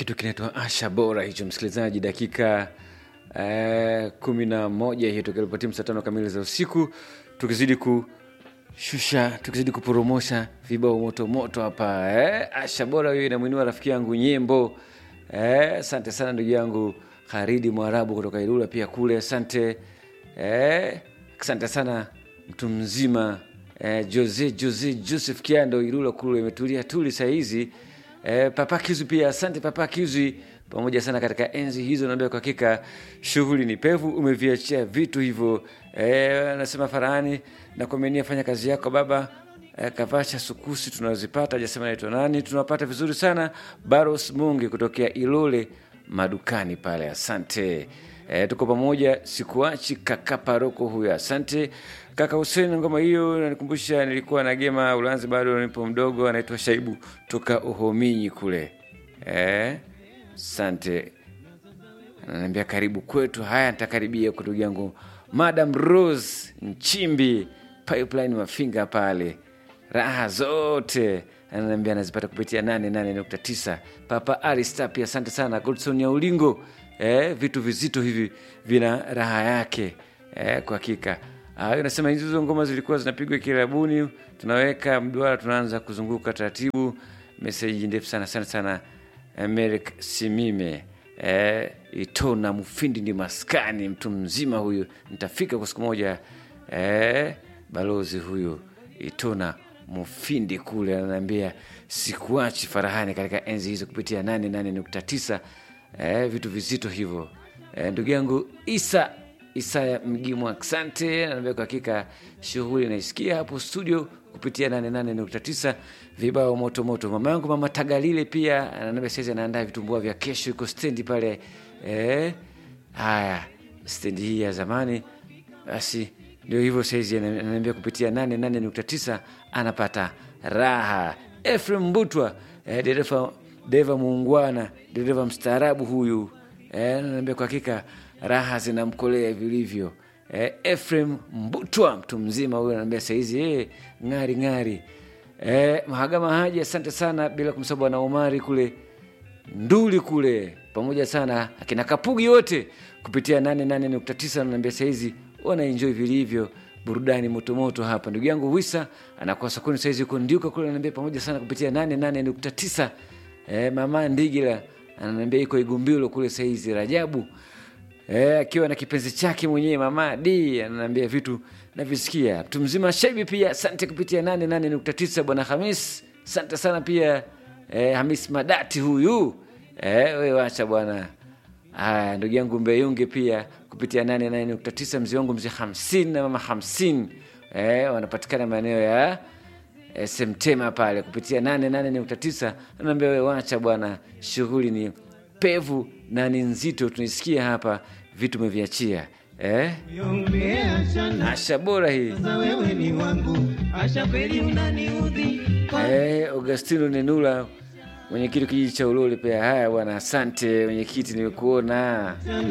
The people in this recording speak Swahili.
kitu kinaitwa Asha Bora hicho, msikilizaji, dakika eh, kumi na moja hiyo tukilipatia saa tano kamili za usiku, tukizidi kushusha, tukizidi kuporomosha vibao moto moto hapa eh. Asha Bora hiyo inamwinua rafiki yangu Nyembo eh, asante sana ndugu yangu Haridi Mwarabu kutoka Ilula pia kule, asante eh, asante sana mtu mzima eh, Jose Jose Joseph Kiando Ilula kule imetulia tuli saa hizi eh, Papa Kizu pia asante Papa Kizu pamoja sana katika enzi hizo, naambia kwa hakika shughuli ni pevu, umeviachia vitu hivyo eh, anasema Farahani na kumenia fanya kazi yako baba eh, kavasha sukusi tunazipata, hajasema naitwa nani, tunapata vizuri sana Baros Mungi kutokea Ilole madukani pale, asante. E, tuko pamoja, sikuachi kaka paroko huyo, asante kaka Hussein. Ngoma hiyo nanikumbusha nilikuwa na gema Ulanzi, bado nipo mdogo, anaitwa Shaibu toka Uhominyi kule. Eh, asante ananiambia karibu kwetu. Haya, nitakaribia huko ndugu yangu Madam Rose Nchimbi pipeline Mafinga pale, raha zote ananiambia anazipata kupitia 88.9 Papa Arista pia asante sana Godson ya Ulingo. Eh, vitu vizito hivi vina raha yake eh, kwa hakika. Ah, nasema hizo ngoma zilikuwa zinapigwa kilabuni, tunaweka mduara, tunaanza kuzunguka taratibu. Meseji ndefu sana sana sana. Merek Simime eh, Itona Mufindi ndi maskani, mtu mzima huyu, nitafika kwa siku moja eh, balozi huyu Itona Mufindi kule ananiambia sikuachi Farahani katika enzi hizo kupitia 88.9 eh, vitu vizito hivyo eh, ndugu yangu Isa Isaya Mgimwa, asante. Anaambia kwa hakika shughuli naisikia hapo studio kupitia 88.9 vibao moto moto. Mama yangu mama Tagalile pia ananiambia saizi anaandaa vitumbua vya kesho, iko stendi pale eh, haya stendi hii ya zamani basi ndio hivyo saizi ananiambia kupitia 88.9 anapata raha. Efrem Mbutwa eh, dereva dereva muungwana, dereva mstaarabu huyu eh, ananiambia kwa hakika raha zinamkolea vilivyo. Eh, Efrem Mbutwa mtu mzima huyu ananiambia saizi eh, ng'ari ng'ari. Eh, Mahagama Haji asante sana, bila kumsahau bwana Omari kule Nduli kule pamoja sana akina Kapugi wote kupitia 88.9 ananiambia saizi wanaenjoy vilivyo burudani motomoto hapa. Ndugu yangu Wisa anakuwa sokoni saizi uko Ndiuka kule, ananiambia pamoja sana kupitia 88.9. Eh, mama Ndigila ananiambia iko Igumbilo kule saizi. Rajabu eh, akiwa na kipenzi chake mwenyewe mama D ananiambia vitu navisikia. Mtu mzima Shaibi pia asante kupitia 88.9. Bwana Hamis asante sana pia eh, Hamis Madati huyu eh, we wacha bwana Haya, ndugu yangu Mbeyunge pia kupitia 88.9, mzee wangu mzee hamsini na mama hamsini eh, wanapatikana maeneo ya eh, Semtema pale kupitia 88.9. Anaambia wewe wacha bwana, shughuli ni pevu na ni nzito, tunaisikia hapa vitu meviachia eh? Asha bora hii eh, Augustino Nenula mwenyekiti kijiji cha Ulole pia. Haya bwana, asante mwenyekiti, nimekuona